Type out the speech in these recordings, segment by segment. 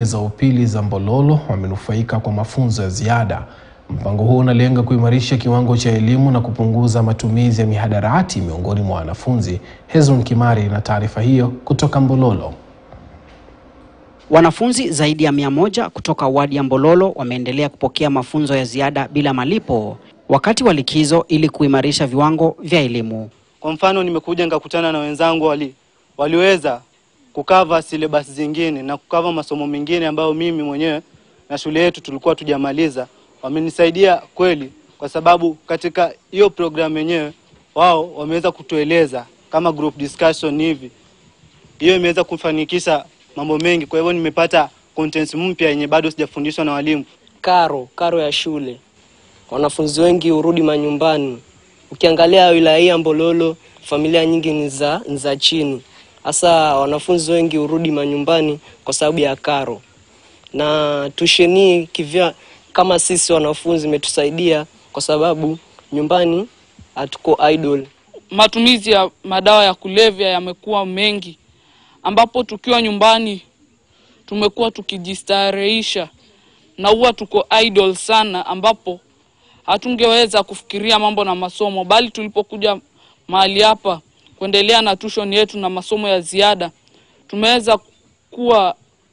za upili za Mbololo wamenufaika kwa mafunzo ya ziada. Mpango huu unalenga kuimarisha kiwango cha elimu na kupunguza matumizi ya mihadarati miongoni mwa wanafunzi. Hezron Kimari na taarifa hiyo kutoka Mbololo. Wanafunzi zaidi ya mia moja kutoka wadi ya Mbololo wameendelea kupokea mafunzo ya ziada bila malipo wakati wa likizo ili kuimarisha viwango vya elimu. Kwa mfano nimekuja nikakutana na wenzangu wali, waliweza kukava syllabus zingine na kukava masomo mengine ambayo mimi mwenyewe na shule yetu tulikuwa tujamaliza. Wamenisaidia kweli, kwa sababu katika hiyo programu yenyewe wao wameweza kutueleza kama group discussion hivi, hiyo imeweza kufanikisha mambo mengi. Kwa hivyo nimepata contents mpya yenye bado sijafundishwa na walimu. Karo karo ya shule, wanafunzi wengi hurudi manyumbani. Ukiangalia wilaya hii ya Mbololo, familia nyingi ni za ni za chini, hasa wanafunzi wengi hurudi manyumbani kwa sababu ya karo. Na tusheni kivya kama sisi wanafunzi imetusaidia kwa sababu nyumbani hatuko idle. Matumizi ya madawa ya kulevya yamekuwa mengi, ambapo tukiwa nyumbani tumekuwa tukijistarehisha na huwa tuko idle sana, ambapo hatungeweza kufikiria mambo na masomo, bali tulipokuja mahali hapa kuendelea na tuition yetu na masomo ya ziada tumeweza kuwa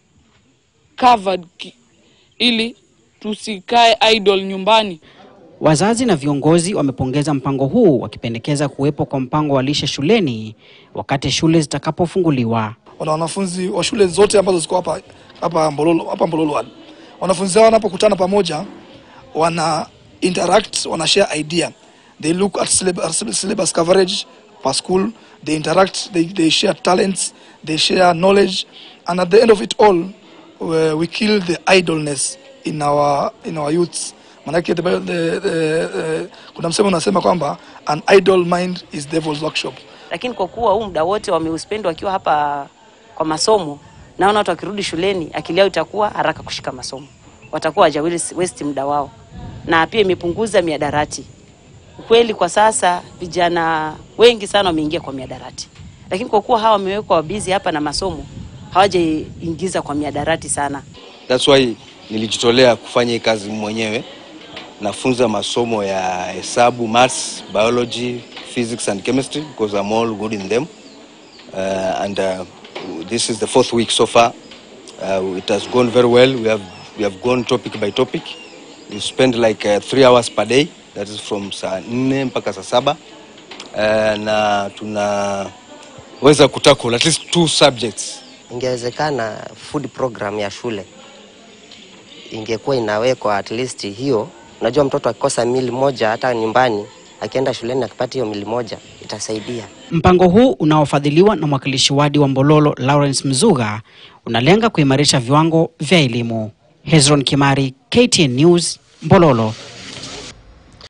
covered ki, ili tusikae idle nyumbani. Wazazi na viongozi wamepongeza mpango huu wakipendekeza kuwepo kwa mpango wa lishe shuleni wakati shule zitakapofunguliwa. wana wanafunzi wa shule zote ambazo ziko hapa hapa Mbololo hapa Mbololo ward. Wanafunzi hao wanapokutana pamoja wana interact, wana share idea. They look at syllabus, syllabus coverage per school, they interact, they, they share talents, they share knowledge and at the end of it all we, we kill the idleness in our in our youths. Manake the, the, the, the, kuna msemo unasema kwamba an idle mind is devil's workshop. lakini kwa kuwa huu muda wote wameuspend wakiwa hapa kwa masomo, naona watu wakirudi shuleni akili yao itakuwa haraka kushika masomo, watakuwa hawajawili waste muda wao, na pia imepunguza miadarati. Ukweli kwa sasa vijana wengi sana wameingia kwa miadarati, lakini kwa kuwa hawa wamewekwa wabizi hapa na masomo, hawajaingiza kwa miadarati sana. That's why nilijitolea kufanya hii kazi mwenyewe. Nafunza masomo ya hesabu, maths, biology, physics and chemistry because I'm all good in them. Uh, and uh, this is the fourth week so far. Uh, it has gone very well. We have we have gone topic by topic. We spend like uh, three hours per day. That is from saa nne mpaka saa saba. Uh, na tunaweza kutackle at least two subjects Ingewezekana food program ya shule ingekuwa inawekwa at least hiyo. Unajua, mtoto akikosa mili moja hata nyumbani, akienda shuleni akipata hiyo mili moja itasaidia. Mpango huu unaofadhiliwa na mwakilishi wadi wa Mbololo Lawrence Mzuga unalenga kuimarisha viwango vya elimu. Hezron Kimari, KTN News, Mbololo.